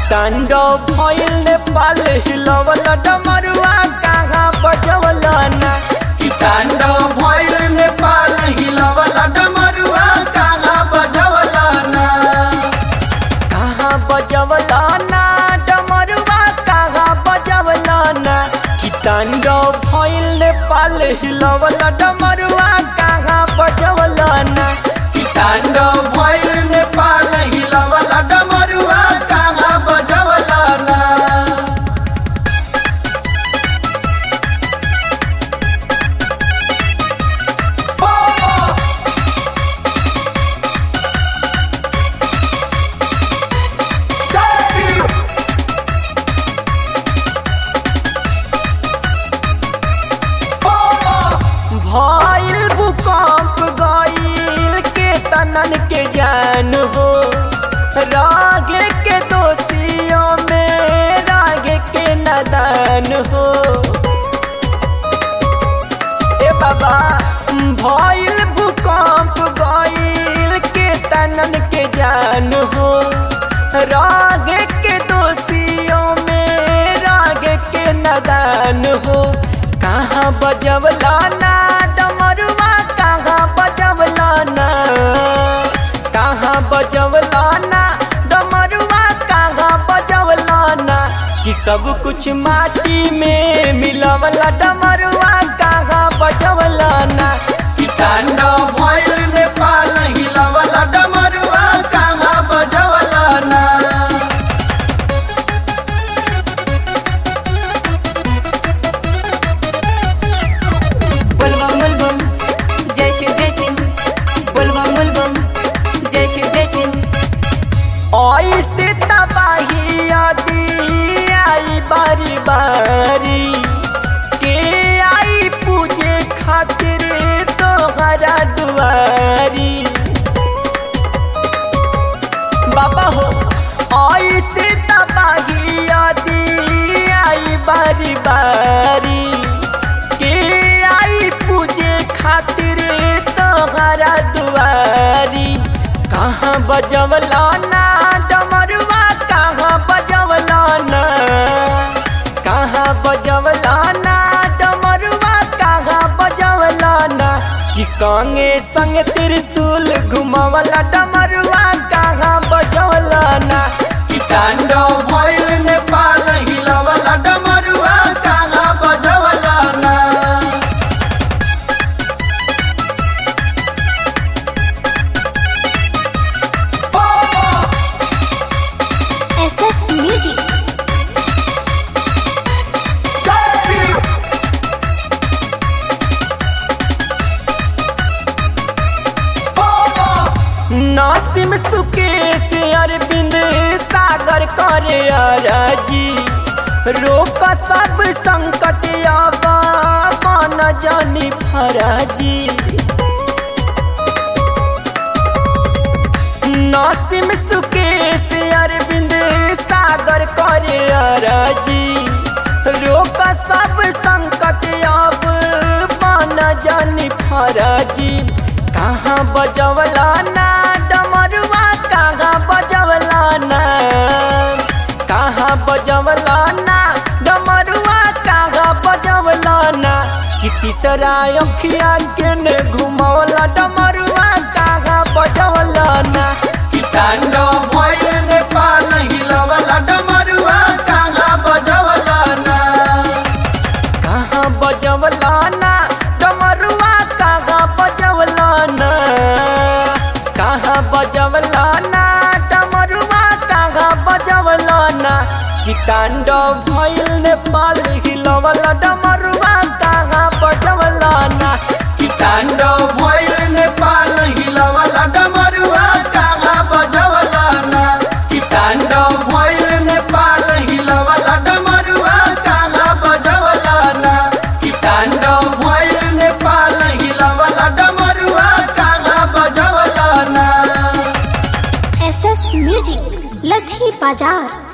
तांडव भइल नेपाल हिलवल डमरुआ कहाँ बजवल ना कि तांडव भइल नेपाल हिलवल डमरुआ कहाँ बजवल ना कहाँ बजवल ना डमरुआ कहाँ बजवल ना कि तांडव भइल नेपाल हिलवल डमरुआ कहाँ बजवल ना कि तांडव भइल नेपाल हिलवल डमरुआ कहाँ बजवल ना भइल भूकंप गइल के तनन के जान हो रागे के दोषियों में रागे के नदान हो ए बाबा भइल भूकंप गइल के तनन के जान हो रागे के दोषियों में रागे के नदान हो कहाँ बजवला ना डमरुआ कहाँ बजवला ना कहाँ बजवला ना डमरुआ कहाँ बजवला ना कि सब कुछ माटी में मिलवला डमरुआ कहाँ बजवला ना कि तांडव भइल नेपाल हिलवल डमरुआ कहाँ बजवल ना बोलबम बोलबम जय शिव जय सिंह बोलबम बोलबम जय शिव जय सिंह ऐसे तबाही आदि आई बारी बारी के आई पूजे खातिर तोहरा दुआरी बाबा हो ऐसे तबाही आदि आई बारी बारी के आई पूजे खातिर तोहरा दुआरी कहाँ बजवला ना डमरुआ कहाँ बजवला ना कहाँ बजवला ना डमरुआ कहाँ बजवला ना कि संगे संगे त्रिशूल घुमवला डमरुआ कहाँ बजवला ना कि तांडव भइल नेपाल हिलवल डमरुआ कहाँ बजवल ना एसएस म्यूजिक नासिम सुकेश अरविंद सागर करे अरजी रोक सब संकट आवा मन जानी फराजी नासिम सुकेश अरविंद सागर करे अरजी रोक सब संकट आब मन जानी फराजी कहाँ बजवला ना डमरुआ कहाँ बजवला ना कहाँ बजवला ना डमरुआ कहाँ बजवला ना कि तीसरा अखिया के ने घुमवला डमरुआ कहाँ बजवला ना कि तांडव भइल नेपाल हिलवल डमरुआ कहाँ बजवल ना कहाँ बजवला ना डमरुआ कहाँ बजवला ना कहाँ बजवला ना डमरुआ कहाँ बजवला ना कि तांडव भइल नेपाल हिलवला डमरुआ कहाँ बजवला ना कि तांडव भइल नेपाल हिलवल डमरुआ कहाँ बजवल ना कि तांडव भइल नेपाल हिलवल डमरुआ कहाँ बजवल ना कि तांडव भइल नेपाल हिलवल डमरुआ कहाँ बजवल ना एसएस म्यूजिक लधी बाजार